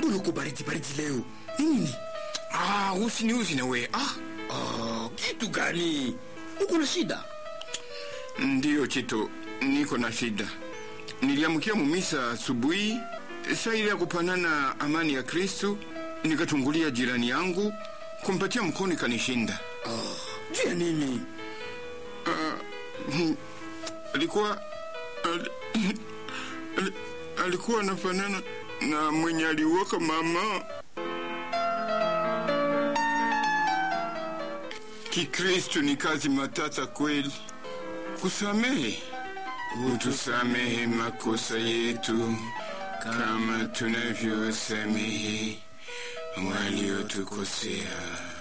mbona uko baridi baridi leo nini Ah, usiniuzi na we. Ah, ah, kitu gani uko na shida ndiyo Chito, niko na shida. Niliamkia mumisa asubuhi, saa ile ya kupanana amani ya Kristu, nikatungulia jirani yangu kumpatia mkono, ikanishinda. juu ya nini Alikuwa al, al, alikuwa anafanana na mwenye aliuoka mama Kikristu. Ni kazi matata kweli kusamehe. Utusamehe makosa yetu kama tunavyosamehe waliotukosea